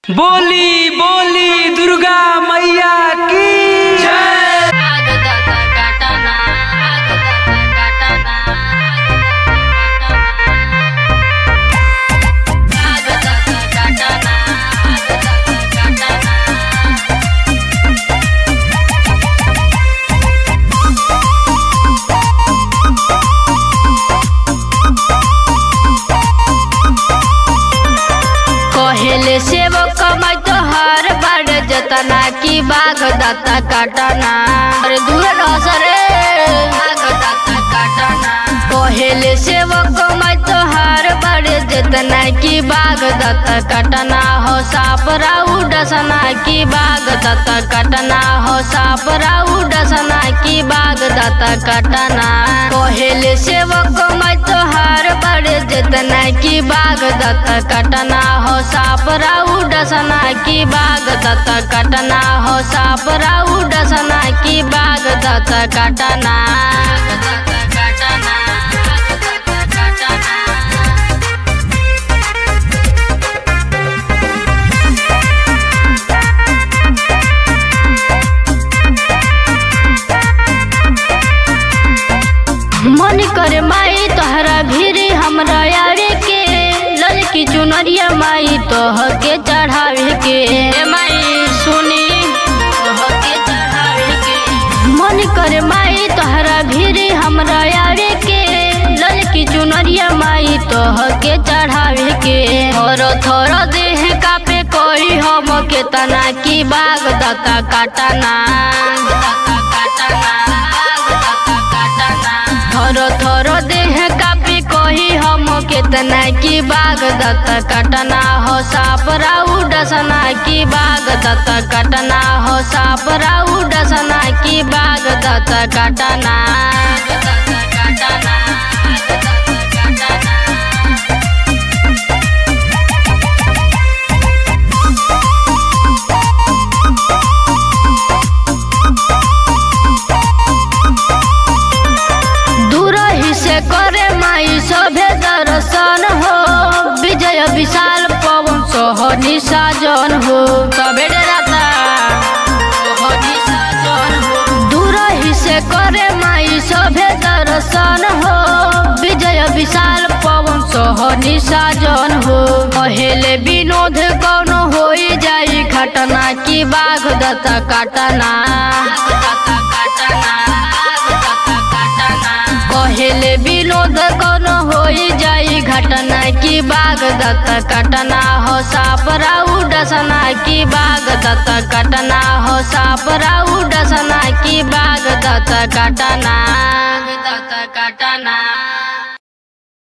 बोली बोली दुर्गा मैया की जय कहेले सेवक कमाई तो हर बड़ जतना की बाग दाता काटना अरे दूर रह रे बाग दाता काटना कहेले सेवक कमाई तो हर बड़ जतना की बाग दाता काटना हो साप राउ डसना की बाग दाता काटना हो साप राउ डसना की बाग दाता काटना कहेले सेवक कमाई तो हर बड़ जतना की बाग दाता काटना हो साप राउ डसना की बाग दाता काटना हो साप राउ डसना की बाग दाता काटना मन करे माई तोहरा भीरी हमरा यारे के ललकी चुनरिया माई तोह के चढ़ावे के ए माई सुनी तोह के चढ़ावे के मन करे माई तोहरा भीरी हमरा यारे के ललकी चुनरिया माई तोह के चढ़ावे के थोरो थोरो देह कापे कोई हम के तना की बाग दाता काटना थोरो थोरो देह कापी कोही हम केतना की बाग दत्त कटना हो साप राउ डसना की बाग दत्त कटना हो साप राउ डसना की बाग दत्त कटना दूर ही से करे माई सभे दर्शन हो विजय विशाल पवन सोहनी साजन हो सबे डराता सोहनी साजन हो दूर ही से करे माई सभे दर्शन हो विजय विशाल पवन सोहनी साजन हो पहले विनोद कौन हो जाई घटना की बाघ दत्ता काटना पहले विनोद कौन हो जाई घटना की बाग दत्त कटना हो साप राउ डसना की बाग दत्त कटना हो साप राउ डसना की बाग दत्त कटना दत्त कटना